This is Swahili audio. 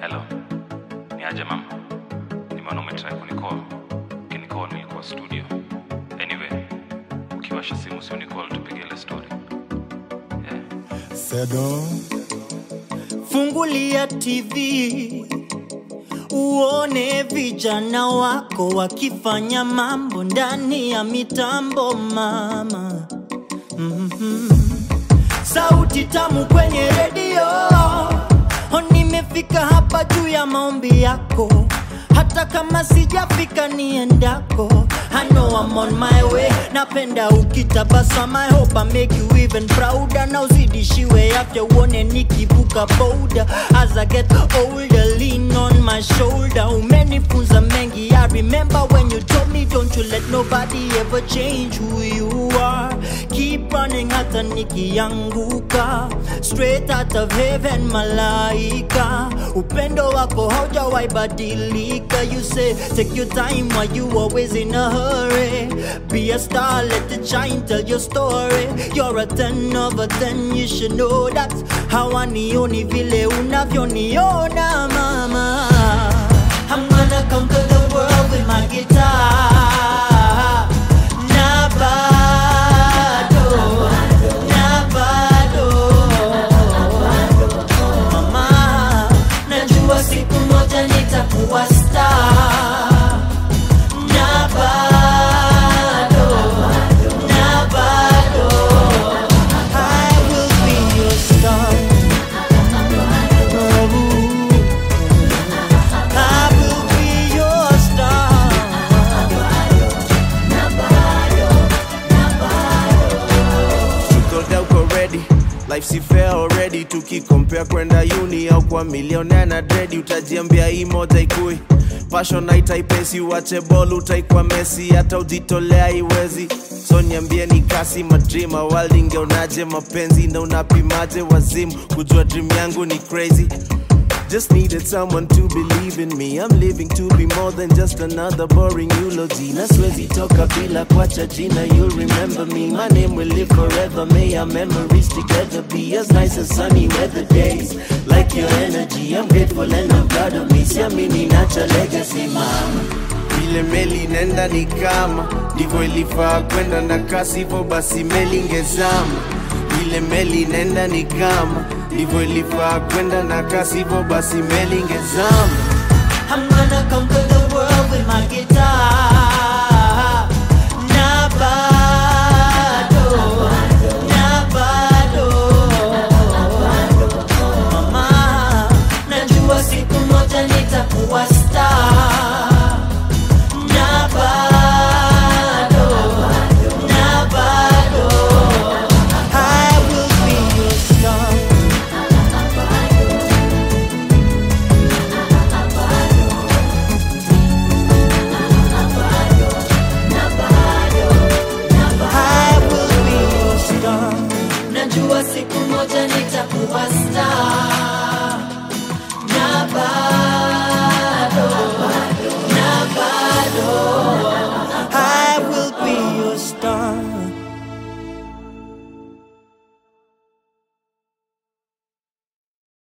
Hello. Ni aje mama? Nimeona umetry kunicall. Ukinicall nilikuwa studio. Anyway, ukiwasha simu si unicall tupige ile story. Yeah. Sedo, Fungulia TV uone vijana wako wakifanya mambo ndani ya mitambo mama. Mhm. Sauti tamu kwenye redio, Oh, nimefika hapa juu ya maombi yako, hata kama sijafika niendako. I know I'm on my way, napenda ukitabasama. I hope I make you even prouder. Na uzidishiwe afya uone nikivuka boda. As I get older, lean on my shoulder. Umenifunza mengi, I remember when you told me don't you let nobody ever change who you are. Keep running hata nikianguka, straight out of heaven malaika. Upendo wako haujawahi badilika. You say take your time while you always in a hurry. Be a star, let it shine, tell your story. You're a ten of a ten, you should know that. Hawanioni vile unavyoniona mama. I'm gonna conquer the world with my guitar. Na bado, na bado. Mama, najua siku moja nitakuwa star. Na bado, na bado. I will be your star. I will be your star. Told uko ready life si fair already tukikompea kwenda uni au kwa milionea na dredi utajiambia hii moja ikui passion haitaipesi uache bol utaikwa mesi hata ujitolea iwezi so niambie ni kasi madrima waldi ngeonaje mapenzi na unapimaje wazimu kujua dream yangu ni crazy Just needed someone to believe in me. I'm living to be more than just another boring eulogy. Na siwezi toka bila kuacha jina. You'll remember me. My name will live forever. May our memories together be as nice as sunny weather days. Like your energy, I'm grateful and I'm proud of me. Siamini nacha legacy, mama. Vile meli nenda ni kama ndivyo ilifaa kwenda na kasi, hivyo basi meli ingezama vile meli nenda ni kama ndivyo ilifaa kwenda na kasi, hivyo basi meli ingezama. I'm gonna conquer the world with my guitar.